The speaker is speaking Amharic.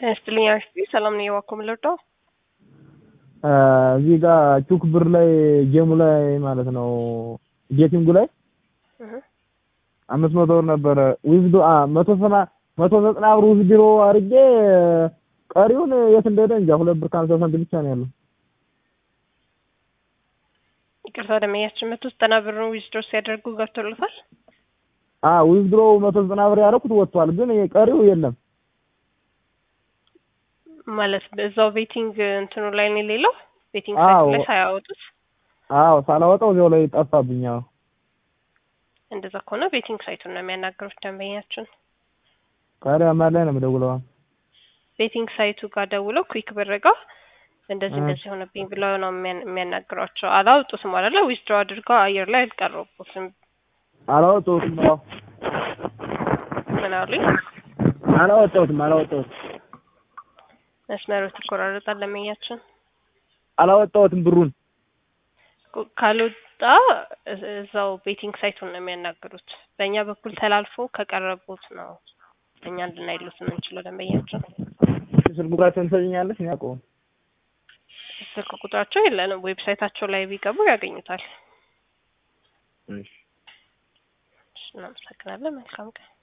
ስትልኛ ሰላም ነው የዋኮ ምለርዳው እዚህ ጋር ቹክ ብር ላይ ጌሙ ላይ ማለት ነው ጌቲንጉ ላይ አምስት መቶ ብር ነበረ ዊዝዶ መቶ ሰማ መቶ ዘጠና ብር ዊዝድሮ አድርጌ ቀሪውን የት እንደሄደ እንጃ። ሁለት ብር ከሀምሳ ሳንቲም ብቻ ነው ያለው። ይቅርታ ደመኛችን መቶ ዘጠና ብሩን ዊዝድሮ ሲያደርጉ ገብቶለታል። አዎ ዊዝድሮ መቶ ዘጠና ብር ያደረኩት ወጥቷል፣ ግን ቀሪው የለም ማለት በዛው ቤቲንግ እንትኑ ላይ ነው የሌለው ቤቲንግ ሳይት ላይ ሳያወጡት። አዎ ሳላወጣው እዚያው ላይ ጠፋብኝ። አዎ እንደዛ ከሆነ ቤቲንግ ሳይቱን ነው የሚያናገሩት ደንበኛችን። ታዲያ ማን ላይ ነው የምደውለው? ቤቲንግ ሳይቱ ጋር ደውለው ኩዊክ ብር ጋር እንደዚህ እንደዚህ ሆነብኝ ብለው ነው የሚያናግሯቸው። አላወጡትም አይደለ? ዊዝድሮ አድርገው አየር ላይ አልቀረቡትም። አላወጣሁትም። አዎ ምን አሉኝ? አላወጣሁትም። አላወጣሁትም። መስመሩ ተቆራረጣል። ደንበኛችን አላወጣሁትም ብሩን ካልወጣ እዛው ቤቲንግ ሳይቱን ነው የሚያናግሩት። በእኛ በኩል ተላልፎ ከቀረቡት ነው እኛ እንድናይሉት የምንችለው። ደንበኛችን ስልክ ቁጥራቸውን ትሰጪኛለሽ? እኔ አውቀው ስልክ ቁጥራቸው የለንም። ዌብሳይታቸው ላይ ቢገቡ ያገኙታል። እናመሰግናለን። መልካም ቀን